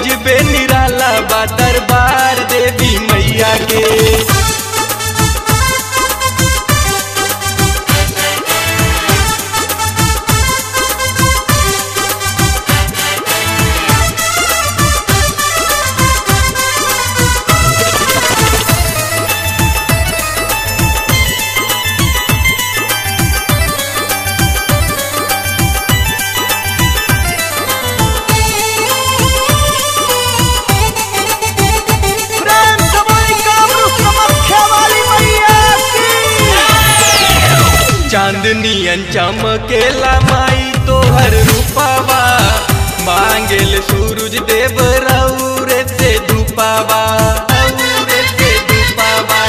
गजबे निराला बा दरबार देवी मैया के प्रेम से बोली कामरू समख्या वाली मैया की चांदनियन चमकेला माई तोहर रूपावा मांगेल सूरज देव रौरे से धूपावा रौरे से धूपावा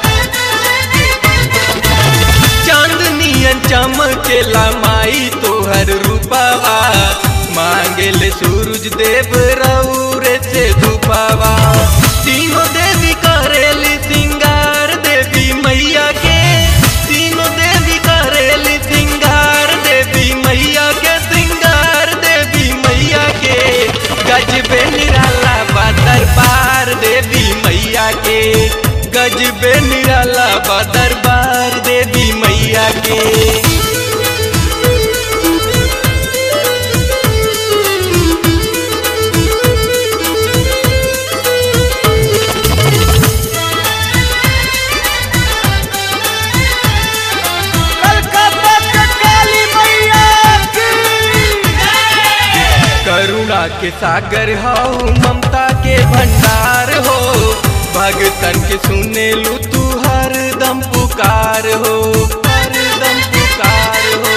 चांदनियन चमकेला माई तोहर रूपावा मांगेल सूरज देव रौरे से धूपावा तीनों देवी करेली सिंगार देवी मैया के तीनों देवी करेली सिंगार देवी मैया के सिंगार देवी मैया के गजबे निराला बा दरबार देवी मैया के गजबे निराला बा दरबार देवी मैया के कलकत्ता के काली मैया की करुणा के सागर हऊ ममता के भंडार हो भगतन के सुने लू तू हरदम पुकार हो हरदम पुकार हो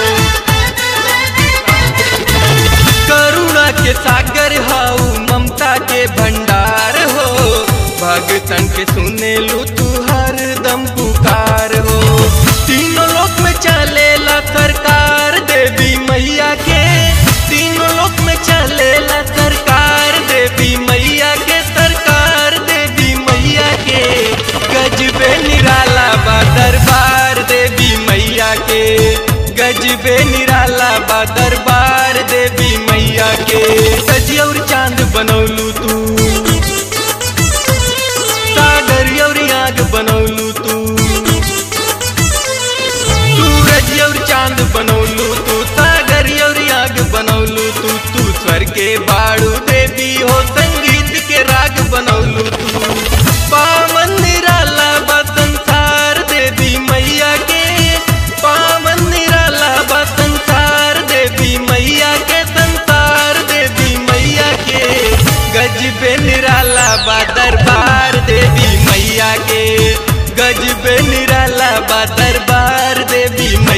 करुणा के सागर हऊ ममता के भंडार हो भगतन के सुने लू तू हरदम पुकार हो तीनों लोक में चलेला सरकार देवी मैया के तीनों लोक में चलेला सरकार देवी मैया के सरकार देवी मैया के गजबे निराला बा दरबार देवी मैया के गजबे निराला बा दरबार देवी मैया के सजी और चांद बनौलू तू सागर और आग बनौलू तू सूरज और चांद बनौलू तू सागर और आग बनौलू तू तू स्वर के बाड़ू देवी हो संगीत के राग बनौलू तू पावन निराला बा संसार देवी मैया के पावन निराला बा संसार देवी मैया के संसार देवी मैया के गजबे निराला बा दरबार देवी मैया के गजबे निराला बा दरबार देवी मैया